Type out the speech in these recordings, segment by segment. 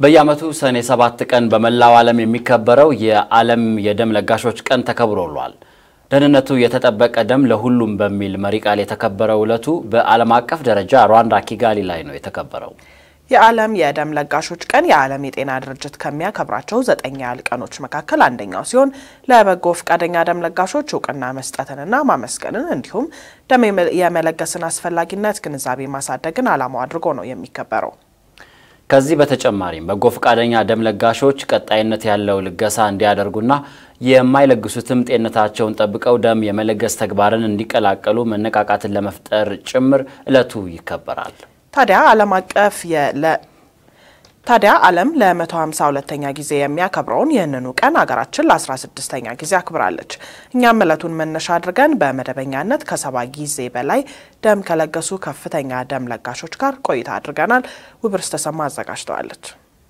በየዓመቱ ሰኔ ሰባት ቀን በመላው ዓለም የሚከበረው የዓለም የደም ለጋሾች ቀን ተከብሮ ውሏል። ደህንነቱ የተጠበቀ ደም ለሁሉም በሚል መሪ ቃል የተከበረው ዕለቱ በዓለም አቀፍ ደረጃ ሩዋንዳ ኪጋሊ ላይ ነው የተከበረው። የዓለም የደም ለጋሾች ቀን የዓለም የጤና ድርጅት ከሚያከብራቸው ዘጠኝ ያህል ቀኖች መካከል አንደኛው ሲሆን ለበጎ ፈቃደኛ ደም ለጋሾች እውቅና መስጠትንና ማመስገንን እንዲሁም ደም የመለገስን አስፈላጊነት ግንዛቤ ማሳደግን ዓላማው አድርጎ ነው የሚከበረው። ከዚህ በተጨማሪም በጎ ፈቃደኛ ደም ለጋሾች ቀጣይነት ያለው ልገሳ እንዲያደርጉና የማይለግሱትም ጤንነታቸውን ጠብቀው ደም የመለገስ ተግባርን እንዲቀላቀሉ መነቃቃትን ለመፍጠር ጭምር ዕለቱ ይከበራል። ታዲያ ዓለም አቀፍ ታዲያ ዓለም ለ152ኛ ጊዜ የሚያከብረውን ይህንኑ ቀን ሀገራችን ለ16ኛ ጊዜ አክብራለች። እኛም ዕለቱን መነሻ አድርገን በመደበኛነት ከሰባ ጊዜ በላይ ደም ከለገሱ ከፍተኛ ደም ለጋሾች ጋር ቆይታ አድርገናል። ውብርስ ተሰማ አዘጋጅተዋለች።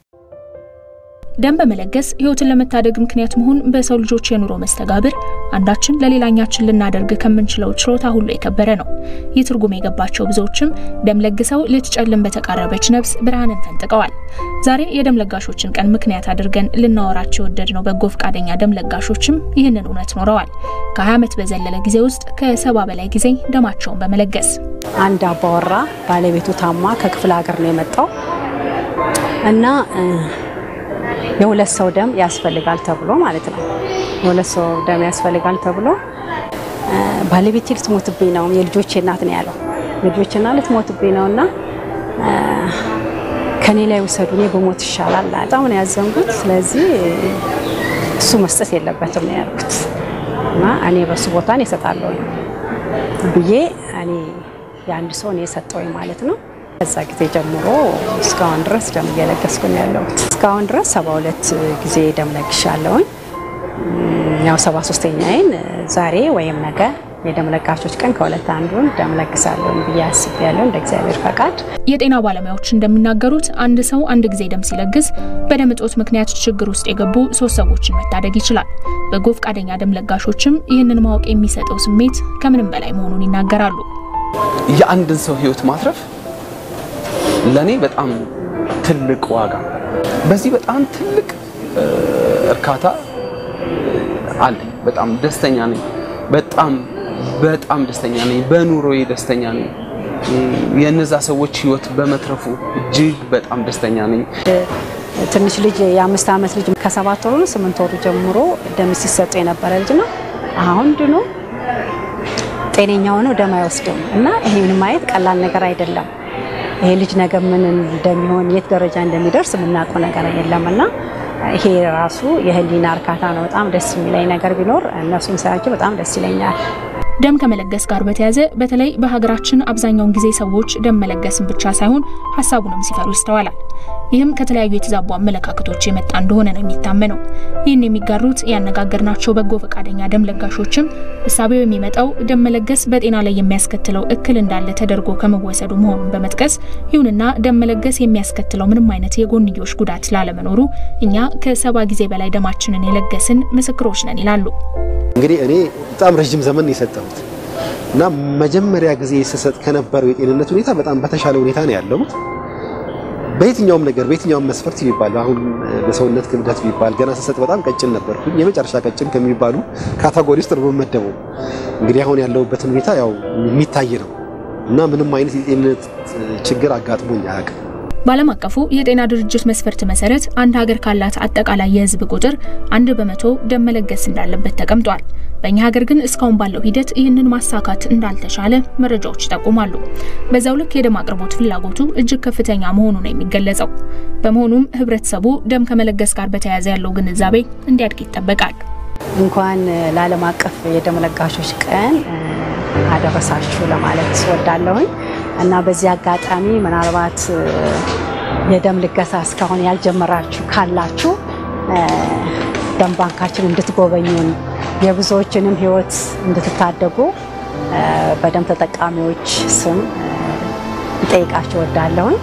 ደም በመለገስ ሕይወትን ለመታደግ ምክንያት መሆን በሰው ልጆች የኑሮ መስተጋብር አንዳችን ለሌላኛችን ልናደርግ ከምንችለው ችሎታ ሁሉ የከበረ ነው። ይህ ትርጉም የገባቸው ብዙዎችም ደም ለግሰው ልትጨልም በተቃረበች ነፍስ ብርሃንን ፈንጥቀዋል። ዛሬ የደም ለጋሾችን ቀን ምክንያት አድርገን ልናወራቸው የወደድነው በጎ ፈቃደኛ ደም ለጋሾችም ይህንን እውነት ኖረዋል። ከ20 ዓመት በዘለለ ጊዜ ውስጥ ከሰባ በላይ ጊዜ ደማቸውን በመለገስ አንድ አባወራ ባለቤቱ ታማ ከክፍለ ሀገር ነው የመጣው እና የሁለት ሰው ደም ያስፈልጋል ተብሎ ማለት ነው። የሁለት ሰው ደም ያስፈልጋል ተብሎ ባለቤቴ ልትሞትብኝ ነው፣ የልጆቼ እናት ነው ያለው። የልጆቼ እናት ልትሞትብኝ ነው እና ከኔ ላይ ውሰዱ፣ እኔ በሞት ይሻላል። በጣም ነው ያዘንኩት። ስለዚህ እሱ መስጠት የለበትም ነው ያልኩት እና እኔ በሱ ቦታን እሰጣለሁ ብዬ እኔ የአንድ ሰው እኔ የሰጠውኝ ማለት ነው። ከዛ ጊዜ ጀምሮ እስካሁን ድረስ ደም እየለገስኩ ነው ያለሁት። እስካሁን ድረስ ሰባ ሁለት ጊዜ ደም ለግሻለሁኝ። ያው ሰባ ሶስተኛዬን ዛሬ ወይም ነገ የደም ለጋሾች ቀን ከሁለት አንዱን ደም ለግሳለሁ ብዬ አስቤያለሁ እንደ እግዚአብሔር ፈቃድ። የጤና ባለሙያዎች እንደሚናገሩት አንድ ሰው አንድ ጊዜ ደም ሲለግስ በደም እጦት ምክንያት ችግር ውስጥ የገቡ ሶስት ሰዎችን መታደግ ይችላል። በጎ ፈቃደኛ ደም ለጋሾችም ይህንን ማወቅ የሚሰጠው ስሜት ከምንም በላይ መሆኑን ይናገራሉ። የአንድን ሰው ሕይወት ማትረፍ ለኔ በጣም ትልቅ ዋጋ፣ በዚህ በጣም ትልቅ እርካታ አለኝ። በጣም ደስተኛ ነኝ። በጣም በጣም ደስተኛ ነኝ። በኑሮዬ ደስተኛ ነኝ። የእነዛ ሰዎች ህይወት በመትረፉ እጅግ በጣም ደስተኛ ነኝ። ትንሽ ልጅ የአምስት ዓመት ልጅ ከሰባት ወሩ ስምንት ወሩ ጀምሮ ደም ሲሰጡ የነበረ ልጅ ነው። አሁን ድኖ ጤነኛ ሆነው ደም አይወስድም እና ይሄን ማየት ቀላል ነገር አይደለም። ይሄ ልጅ ነገ ምን እንደሚሆን የት ደረጃ እንደሚደርስ የምናውቀው ነገር የለም እና ይሄ ራሱ የህሊና እርካታ ነው። በጣም ደስ የሚለኝ ነገር ቢኖር እነሱን ሳያቸው በጣም ደስ ይለኛል። ደም ከመለገስ ጋር በተያያዘ በተለይ በሀገራችን አብዛኛውን ጊዜ ሰዎች ደም መለገስን ብቻ ሳይሆን ሀሳቡንም ሲፈሩ ይስተዋላል። ይህም ከተለያዩ የተዛቡ አመለካከቶች የመጣ እንደሆነ ነው የሚታመነው። ይህን የሚጋሩት ያነጋገርናቸው በጎ ፈቃደኛ ደም ለጋሾችም እሳቤው የሚመጣው ደም መለገስ በጤና ላይ የሚያስከትለው እክል እንዳለ ተደርጎ ከመወሰዱ መሆኑን በመጥቀስ ይሁንና ደም መለገስ የሚያስከትለው ምንም አይነት የጎንዮሽ ጉዳት ላለመኖሩ እኛ ከሰባ ጊዜ በላይ ደማችንን የለገስን ምስክሮች ነን ይላሉ። እንግዲህ እኔ በጣም ረዥም ዘመን የሰጠሁት እና መጀመሪያ ጊዜ ስሰጥ ከነበረው የጤንነት ሁኔታ በጣም በተሻለ ሁኔታ ነው ያለሁት። በየትኛውም ነገር በየትኛውም መስፈርት ቢባል አሁን በሰውነት ክብደት ቢባል ገና ስሰጥ በጣም ቀጭን ነበርኩኝ። የመጨረሻ ቀጭን ከሚባሉ ካታጎሪ ውስጥ ነው የምመደበው። እንግዲህ አሁን ያለሁበትን ሁኔታ ያው የሚታይ ነው እና ምንም አይነት የጤንነት ችግር አጋጥሞኝ አያውቅም። በዓለም አቀፉ የጤና ድርጅት መስፈርት መሰረት አንድ ሀገር ካላት አጠቃላይ የሕዝብ ቁጥር አንድ በመቶ ደም መለገስ እንዳለበት ተቀምጧል። በእኛ ሀገር ግን እስካሁን ባለው ሂደት ይህንን ማሳካት እንዳልተቻለ መረጃዎች ይጠቁማሉ። በዛው ልክ የደም አቅርቦት ፍላጎቱ እጅግ ከፍተኛ መሆኑ ነው የሚገለጸው። በመሆኑም ሕብረተሰቡ ደም ከመለገስ ጋር በተያያዘ ያለው ግንዛቤ እንዲያድግ ይጠበቃል። እንኳን ለዓለም አቀፍ የደም ለጋሾች ቀን አደረሳችሁ ለማለት ወዳለሁኝ እና በዚህ አጋጣሚ ምናልባት የደም ልገሳ እስካሁን ያልጀመራችሁ ካላችሁ ደም ባንካችን እንድትጎበኙን የብዙዎችንም ሕይወት እንድትታደጉ በደም ተጠቃሚዎች ስም ልጠይቃችሁ ወዳለሁኝ።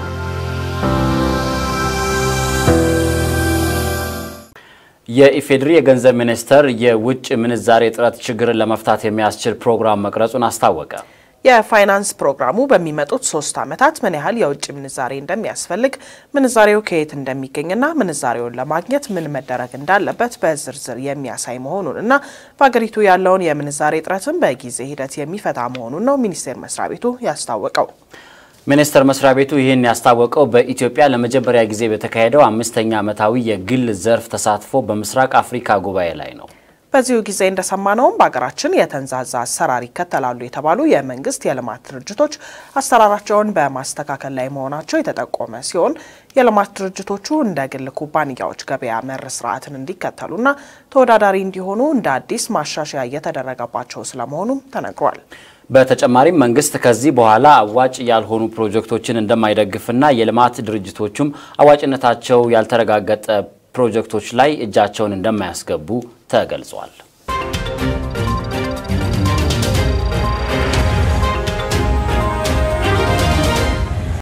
የኢፌዴሪ የገንዘብ ሚኒስቴር የውጭ ምንዛሬ እጥረት ችግርን ለመፍታት የሚያስችል ፕሮግራም መቅረጹን አስታወቀ። የፋይናንስ ፕሮግራሙ በሚመጡት ሶስት ዓመታት ምን ያህል የውጭ ምንዛሬ እንደሚያስፈልግ፣ ምንዛሬው ከየት እንደሚገኝና ምንዛሬውን ለማግኘት ምን መደረግ እንዳለበት በዝርዝር የሚያሳይ መሆኑን እና በሀገሪቱ ያለውን የምንዛሬ እጥረትን በጊዜ ሂደት የሚፈታ መሆኑን ነው ሚኒስቴር መስሪያ ቤቱ ያስታወቀው። ሚኒስቴር መስሪያ ቤቱ ይህን ያስታወቀው በኢትዮጵያ ለመጀመሪያ ጊዜ በተካሄደው አምስተኛ ዓመታዊ የግል ዘርፍ ተሳትፎ በምስራቅ አፍሪካ ጉባኤ ላይ ነው። በዚሁ ጊዜ እንደሰማነውም በሀገራችን የተንዛዛ አሰራር ይከተላሉ የተባሉ የመንግስት የልማት ድርጅቶች አሰራራቸውን በማስተካከል ላይ መሆናቸው የተጠቆመ ሲሆን የልማት ድርጅቶቹ እንደ ግል ኩባንያዎች ገበያ መር ስርዓትን እንዲከተሉና ተወዳዳሪ እንዲሆኑ እንደ አዲስ ማሻሻያ እየተደረገባቸው ስለመሆኑም ተነግሯል። በተጨማሪም መንግስት ከዚህ በኋላ አዋጭ ያልሆኑ ፕሮጀክቶችን እንደማይደግፍና የልማት ድርጅቶቹም አዋጭነታቸው ያልተረጋገጠ ፕሮጀክቶች ላይ እጃቸውን እንደማያስገቡ ተገልጿል።